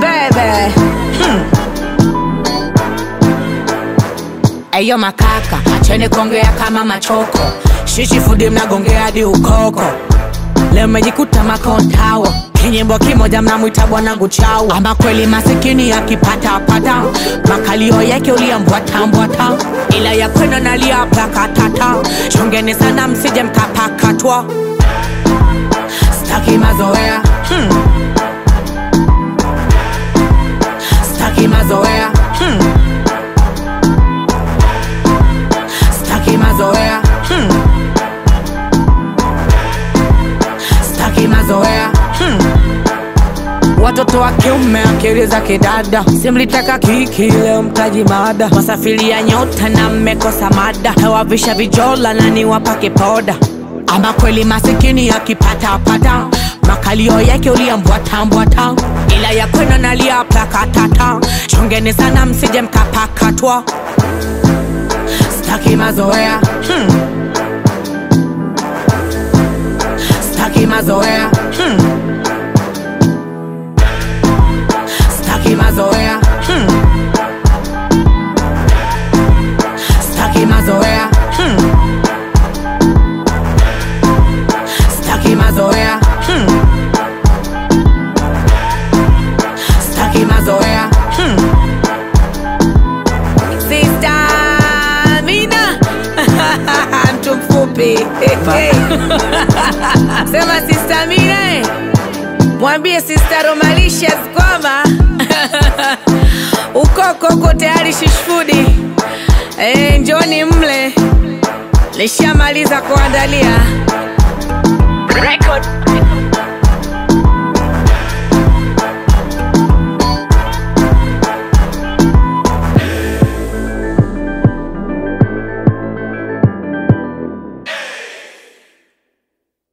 baby. Eyo makaka, acheni kuongea kama machoko. Shishi fudi mnagongea hadi ukoko. Leo mmejikuta makontawa kinyimbo kimoja mnamwita bwanangu chau ama kweli masikini akipatapata makalio yake uliambwatambwata ila ya kwenu nalia plakatata chongeni sana msije mkapakatwa staki mazoea hmm. staki mazoea hmm. staki mazoea hmm. staki mazoea hmm. watoto wa kiume akili za kidada simlitaka kiki leo mtaji mada wasafiria nyota na mmekosa mada hewavisha vijola na niwapake poda ama kweli masikini akipatapata makalio yake uliambwatambwata ila ya kwenu nalia plakatata chongeni sana msije mkapakatwa staki mazoea hmm. staki mazoea hmm. staki mazoea hmm. staki mazoea hmm. staki mazoea hmm. staki mazoea hmm. Sister Amina mtu mfupi sema Sister Amina eh. mwambie Sister Romalicious kwamba ukoko uko tayari shishfudi eh, njoni mle lishamaliza kuandalia